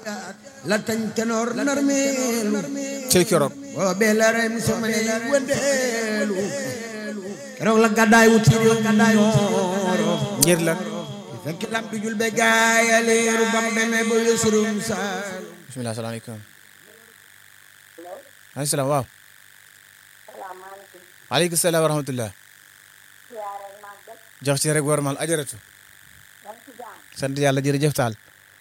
la tañ tenoor narmeelu cey keroog boobee la rem sama ne wëndeelu keroog la gàddaay wuti réew ñooro ngir lan fekk lam du jul be gaayaleeru bam demee ba yësurum saal bismillah salaamaaleykum maaleykum salaam waaw aleykum salaam wa rahmatullah jox ci rek war mal ajaratu sant yàlla jërëjëf taal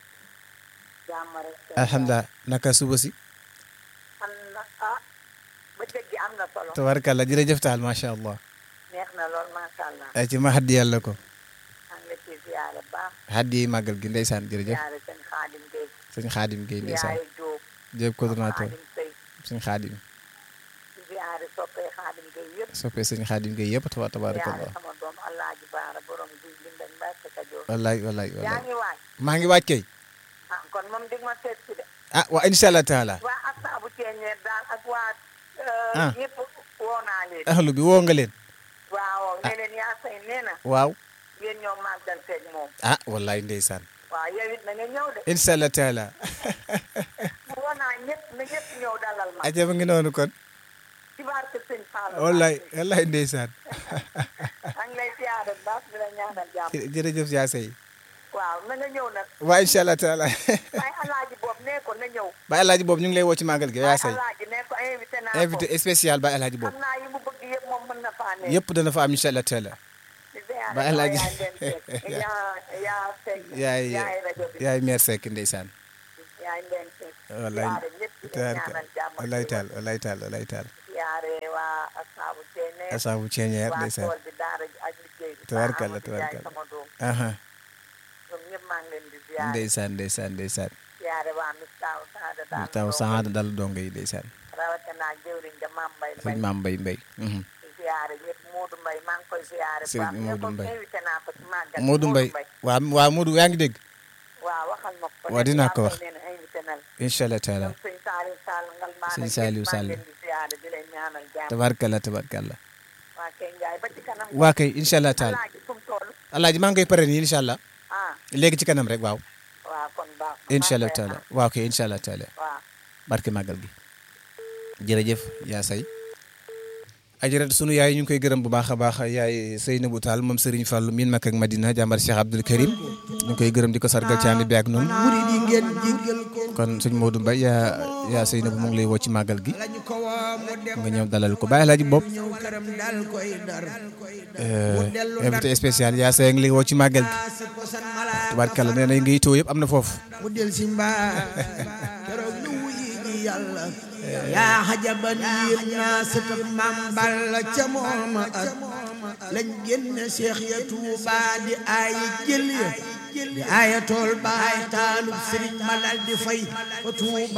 alhamdulilah naka suba si am na ah bëccëg gi am na solo tabarakàllah jërëjëf taal macha allah neex na lool macha allah ay ci ma haddi yàlla ko am nga ci ziyaare baax haddi yi màggal gi ndeysaan jërëjëf ziyaare seen xaadim Gueye sëñ xaadim Guèye ndeysaan ziyaare Diop jëf coordonnateur xaadim Sey sëñ xaadim ziyaare soppee xaadim Gueye yëpp soppee sëñ xaadim Guèye yëpp tawa ziyaare tabarakallah sama doom Alaaji Baara borom guy bindañ Mbàkke Kajoor wallaay wallaay yaa wallaay ngi waaj maa ngi waaj kay ah kon moom dig ma seet si de ah waa incha allah taala waa asaabu ceeñeer daal ak waa Ah. ñëpp woo naa leen ahlu bi woo nga leen waaw ne leen yaa say nee na waaw yéen ñoo màggal seeg moom ah wallaay ndeysaan waaw yow it na nga ñëw de incha allah taala woo naa ñëpp na ñëpp ñëw dalal ma aja ma ngi noonu kon ci barke sëñ Fall wallaay wallaay ndeysaan maa ngi lay siyaare bu baax di la ñaanal jàmm jërëjëf yaa sey waaw na nga ñëw nag waa incha allah taala waaye alaaji boobu nee ko na ñëw ba alaaji boobu ñu ngi lay woo ci màggal gi yaa waaye sey alaaji nee ko invité naa ko invité spécial ba alaaji boobu xam naa yi mu bëgg yëpp moom mën na faa ne yëpp dana fa am incha allah taala di siyaare ba alaaji yaa leen fekk yaa yaa fekk yaay yaay rajo bi yaay meer sekk ndeysaan yaay leen fekk wallaay siyaare ñëpp di la tabaraka ñaanal jàmm wallaay taal wallaay taal wallaay taal siyaare waa asaabu ceene asaabu ceeñeer waa ndeysaan tool bi daara ji ak liggéey bi Tabarkalla, Amadou Ndiaye tabarkalla. sama doom aha ñoom ñëpp maa ngi leen di siyaare ndeysaan ndeysaan ndeysaan siyaare waa Mistaaw Saada daal taw ñoom saada dal dongo yi ndeysaan rawatina jëwriñ ja Maam Mbay sëñ Mbay maam mbay mbay mhm. di siyaare ñëpp Moodu Mbay maa ngi koy siyaare bu Sëriñ baax Moodu ñëpp Mbay. invité naa ko ci màggal Modou Mbay waa waa Modou yaa ngi dégg waaw waxal ma ko Waa, dinaa ko wax. nee na invité na la incha allah taala ñoom sëñ Saliou Sall ngal maa Sëñ nag Saliou ñëpp maa Sall. ngi leen di siyaare di leen ñaanal jàmm tabarkalla tabarkalla waa kay Njaay ba ci kanam waa kay incha allah taala alaaji fu mu toll alaaji maa ngi koy pare nii incha allah ah léegi ci kanam rek waaw waaw kon baax incha allah taala waaw kay incha allah taala waaw barke màggal gi jërëjëf yaa say ajarat sunu yaay ñu ngi koy gërëm bu baax a baax yaay Seynabou Tall moom Serigne Fallou miin Makka ak Madina jàmbar Cheikh Abdoul Karim ñu ngi koy gërëm di ko sargal ci ànd bi ak noonu murid yi ngeen jéggal ko kon sëñ Modou Mbaye yaa yaa Seynabou mu ngi lay woo ci màggal gi lañu ko woo mu dem nga ñëw dalal ko bàyyi laaji bopp ñëw këram dal koy dar invité spécial yaa say ngi lay woo ci màggal gi si posan malaa tubaarkàlla nee na yi ngi itoo yëpp am na foofu mu del si mbaa keroog ñu wuyi ji yàlla yaa xajaban yéem naa sëtëb maam Balla ca mooma at lañ génne seex ya Tuuba di aayi jël ya di aaya tool baay taalub sëriñ ma dal di fay fa Tuuba